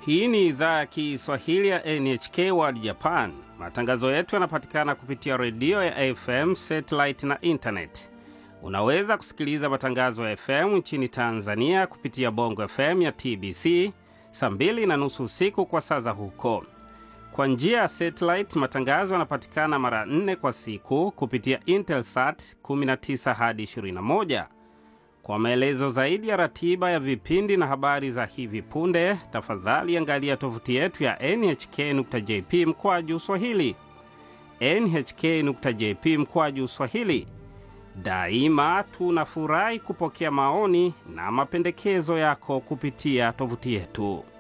Hii ni idhaa ya Kiswahili ya NHK World Japan. Matangazo yetu yanapatikana kupitia redio ya FM, satellite na intanet. Unaweza kusikiliza matangazo ya FM nchini Tanzania kupitia Bongo FM ya TBC saa mbili na nusu usiku kwa saa za huko. Kwa njia ya satellite, matangazo yanapatikana mara nne kwa siku kupitia Intelsat 19 hadi 21. Kwa maelezo zaidi ya ratiba ya vipindi na habari za hivi punde, tafadhali angalia tovuti yetu ya nhk.jp mkwaju swahili, nhk.jp mkwaju swahili. Daima tunafurahi kupokea maoni na mapendekezo yako kupitia tovuti yetu.